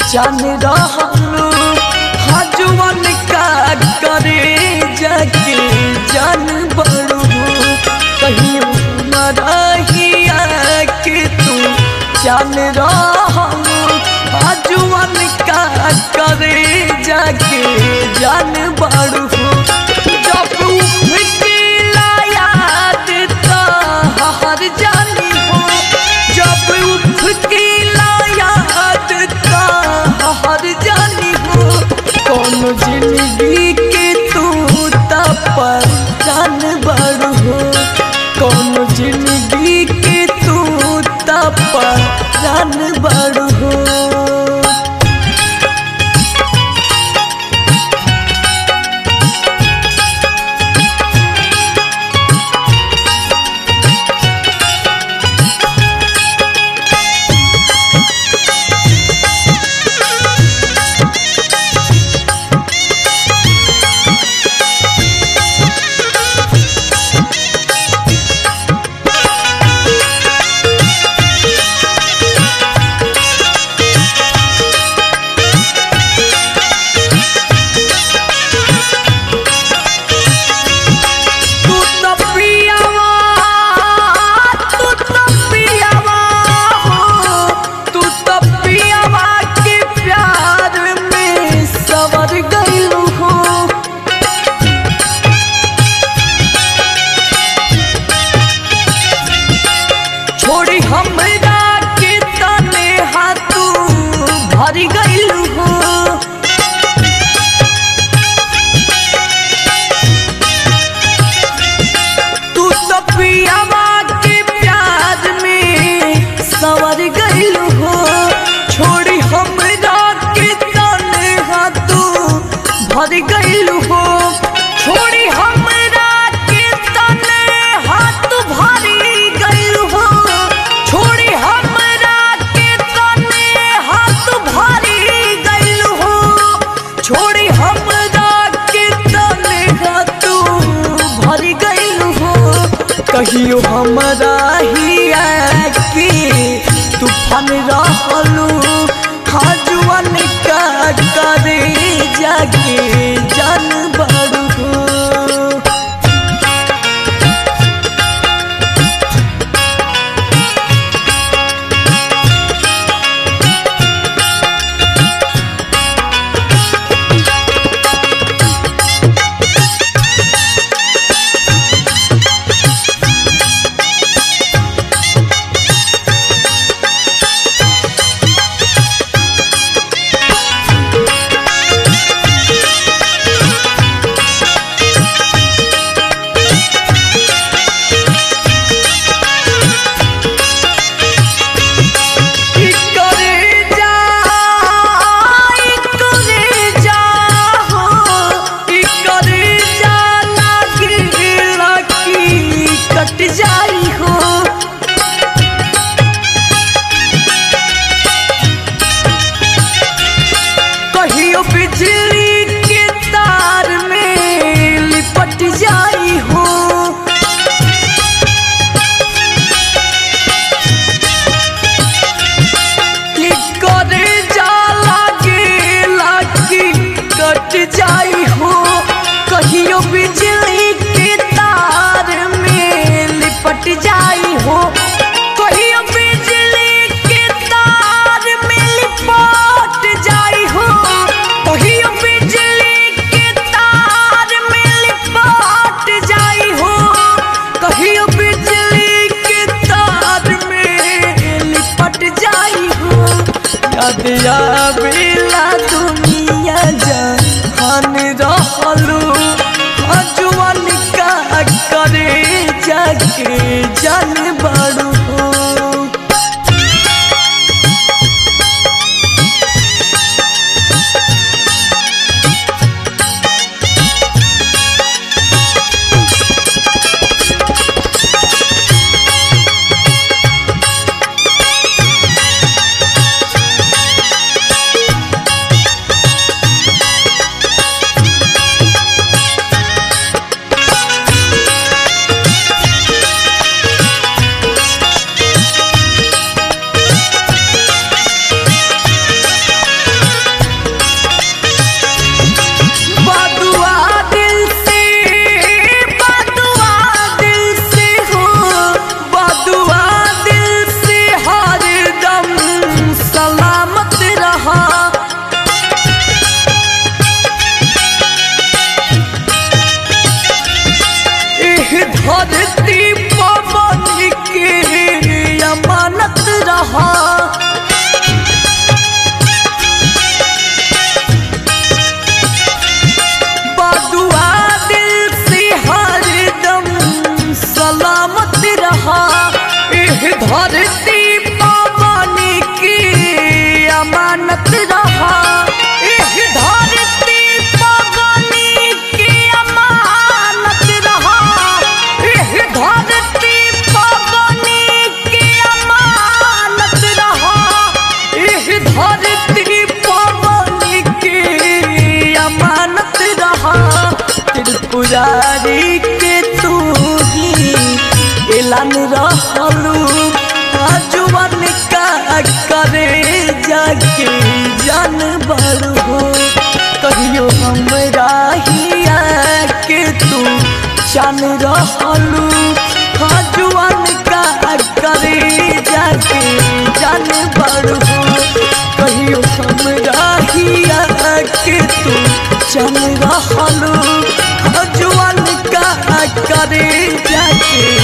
जान रहलू हजवन का करे जाके जान बड़ू कहियो न रहिया के तू जान रहलू हजवन का करे जाके जान बड़ू जब उठला याद तो हर जानी हो जब उठला याद तो हर जानी हो कौन जिंदगी के तू तप जान बड़ हो कौन जिंदगी के तू तप जान बड़ हो तू तो पियावा तू तो पियावा हो तू तो पियावा के प्यार में सवर गइलू हो छोड़ी हमरा के तने हाथू भर गइलू हो तू तो पियावा के प्यार में सवर गइल हो छोड़ी हमरा के तने हाथू भर गइल हो छोड़ी हमरा के तने हाथ भरी गइल हो छोड़ी हमरा के तने हाथ भरी गइल हो छोड़ी हमरा के तने हाथ भर गइल हो कहियो हमरा हिया के तूफान रहलू हजवन का करे जाके जान बड़ू हो ई करे जा ई करे जा हो ई करे जा लागी लागी कट जाई हो कहियो बिजली के तार में लिपट जाई हो करे जा लागे लागी कट जाई हो कहियो बिजली के तार में लिपट जाई हो कहियो बिजली के तार में लिपट जाई हो कहियो बिजली के तार में लिपट जाई हो कहियो बिजली के तार में लिपट जाई हो याद आवेला दुनिया जहान रहलू हजवन का करे जाके जान बड़ू हो धरती पवन के अमानत रहा बदुआ दिल से हरदम सलामत रहा एह धरती पवन की अमानत रहा एह धरती पवन की अमानत रहा एह धरती पवन की अमानत रहा एह धरती पवन की अमानत रहा त्रिपुरारी के तू ही एलान रहलू आजुवन का करे जाके जानवर हो कहियो हमरा हिया के तू जान रहलू आजुवन का करे जाके जानवर हो कहियो हमरा हिया के तू जान रहलू आजुवन का करे जाके